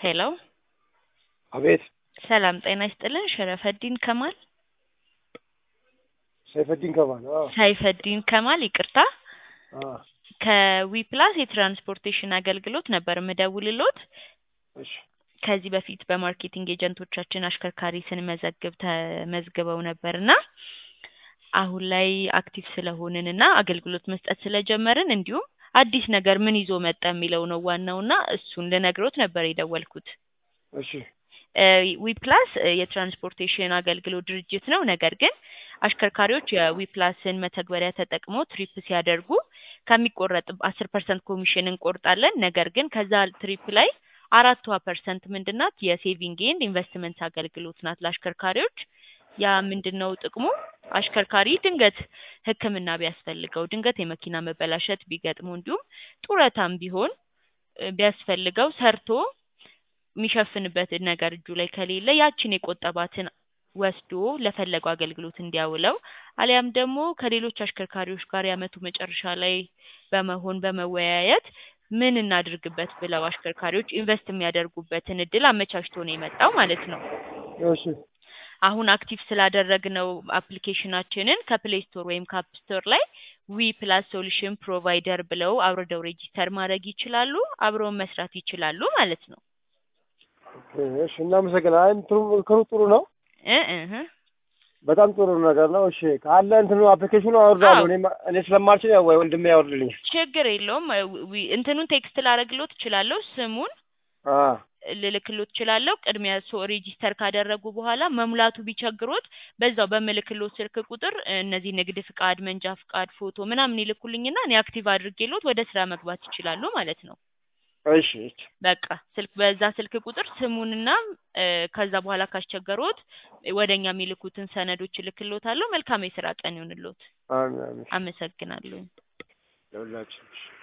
ሄሎ አቤት ሰላም ጤና ይስጥልን ሸረፈዲን ከማል ሰይፈዲን ከማል አዎ ሰይፈዲን ከማል ይቅርታ አዎ ከዊፕላስ የትራንስፖርቴሽን አገልግሎት ነበር ምደውልሎት እሺ ከዚህ በፊት በማርኬቲንግ ኤጀንቶቻችን አሽከርካሪ ስንመዘግብ ተመዝግበው ነበርና አሁን ላይ አክቲቭ ስለሆንን እና አገልግሎት መስጠት ስለጀመርን እንዲሁም አዲስ ነገር ምን ይዞ መጣ የሚለው ነው ዋናውና እሱን ልነግሮት ነበር የደወልኩት። እሺ ዊፕላስ የትራንስፖርቴሽን አገልግሎት ድርጅት ነው። ነገር ግን አሽከርካሪዎች የዊፕላስን መተግበሪያ ተጠቅመው ትሪፕ ሲያደርጉ ከሚቆረጥ አስር ፐርሰንት ኮሚሽን እንቆርጣለን። ነገር ግን ከዛ ትሪፕ ላይ አራቷ ፐርሰንት ምንድናት? የሴቪንግ ኤንድ ኢንቨስትመንት አገልግሎት ናት ለአሽከርካሪዎች። ያ ምንድን ነው ጥቅሙ? አሽከርካሪ ድንገት ሕክምና ቢያስፈልገው ድንገት የመኪና መበላሸት ቢገጥመው እንዲሁም ጡረታም ቢሆን ቢያስፈልገው ሰርቶ የሚሸፍንበት ነገር እጁ ላይ ከሌለ ያችን የቆጠባትን ወስዶ ለፈለገው አገልግሎት እንዲያውለው አሊያም ደግሞ ከሌሎች አሽከርካሪዎች ጋር የዓመቱ መጨረሻ ላይ በመሆን በመወያየት ምን እናድርግበት ብለው አሽከርካሪዎች ኢንቨስት የሚያደርጉበትን እድል አመቻችቶ ነው የመጣው ማለት ነው። እሺ አሁን አክቲቭ ስላደረግነው አፕሊኬሽናችንን ከፕሌይ ስቶር ወይም ከአፕ ስቶር ላይ ዊ ፕላስ ሶሉሽን ፕሮቫይደር ብለው አውርደው ሬጂስተር ማድረግ ይችላሉ። አብረውን መስራት ይችላሉ ማለት ነው። እሺ እናመሰግናለን። አይ እንትኑ ምክሩ ጥሩ ነው። እ እህ በጣም ጥሩ ነገር ነው። እሺ ካለ እንትኑ አፕሊኬሽኑ አወርዳለሁ። አዎ። እኔ እኔ ስለማልችል ያው ወይ ወንድሜ ያወርድልኛል። ችግር የለውም። ዊ- እንትኑን ቴክስት ላደርግሎት እችላለሁ። ስሙን አ ልልክሎት እችላለሁ። ቅድሚያ ሶ ሬጂስተር ካደረጉ በኋላ መሙላቱ ቢቸግሮት በዛው በምልክሎት ስልክ ቁጥር እነዚህ ንግድ ፍቃድ፣ መንጃ ፍቃድ፣ ፎቶ ምናምን ይልኩልኝና እኔ አክቲቭ አድርጌሎት ወደ ስራ መግባት ይችላሉ ማለት ነው። እሺ እሺ በቃ ስልክ በዛ ስልክ ቁጥር ስሙንና እ፣ ከዛ በኋላ ካስቸገሮት ወደኛ የሚልኩትን ሰነዶች እልክሎታለሁ። መልካም የስራ ቀን ይሁንሎት። አሜን አሜን አመሰግናለሁ። ለሁላችን